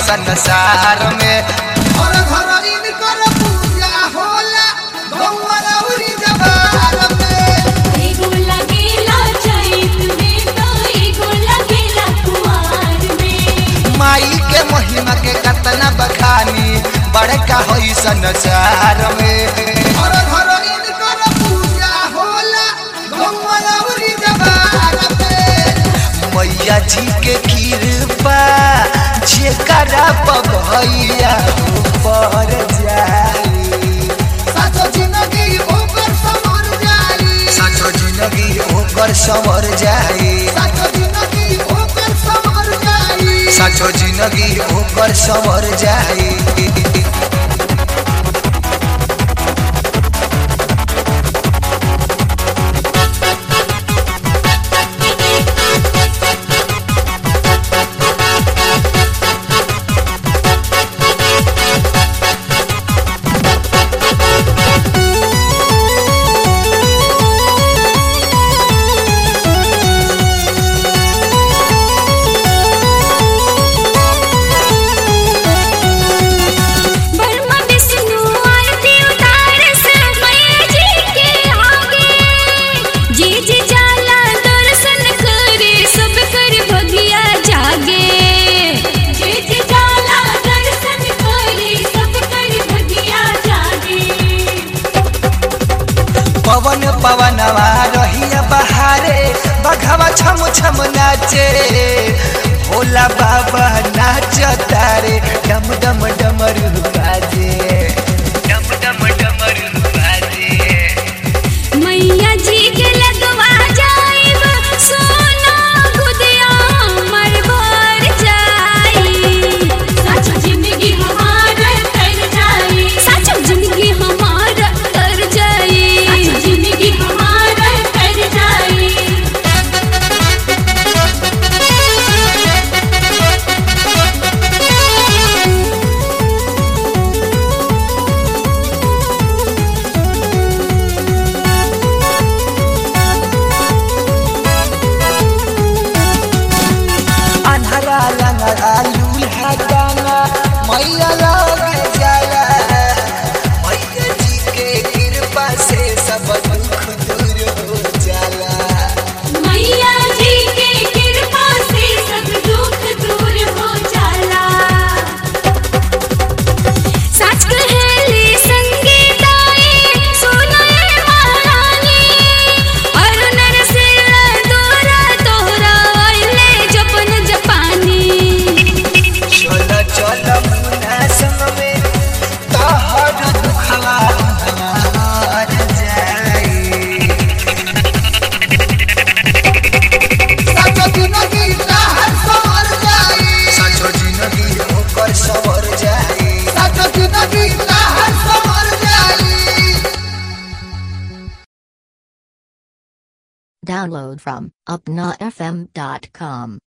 संसार में घर घर इनकर पूजा होला गौवा रउरी जबार में एगो लगेला चैत में तो एगो लगेला कुआर में माई के महिमा के कतना बखानी बड़का होई संसार में घर घर इनकर पूजा होला गौवा रउरी जबार में मैया जी के कृपा जेकरा भैया ऊपर जाई साचो जिंदगी ओकर समर जाई साचो जिंदगी ओकर समर जाई साचो जिंदगी ओकर समर जाई साचो जिंदगी ओकर समर जाई ब्रह्मा विष्णु आरती उतारस मैया जी के आगे जी जी जाला दर्शन करे सब कर भगिया जागे जी जी जाला दर्शन करे सब कर भगिया जागे पवन पवनवा रहिया बहारे बघवा छम छम नाचे भोला बाबा नाच तारे डम डम डमरू बाजे डम डम डमरू बाजे मैया जी के लगवा जाइब सोना गुदिया मर भर जाई साचो जिंदगी हमार तर जाई साचो जिंदगी हमार तर जाई साचो जिंदगी हमार तर जाई अन्हरा लंगरा लूल्हा गाना मैया लगे जाला मैया जी के कृपा से सब दुख दूर हो जाला मैया जी के कृपा से सब दुख दूर हो जाला सच कहेली संगीताए सुनाए महारानी और नरसिंह दोरा तोहरा अइले जपन जपानी चल चल मुना संग में तहर दुखवा हमार जाई साचो जिंदगी लहर समर जाई सचो जिंदगी ओकर सवर जाई साचो जिंदगी लहर समर जाई Download from upnafm.com.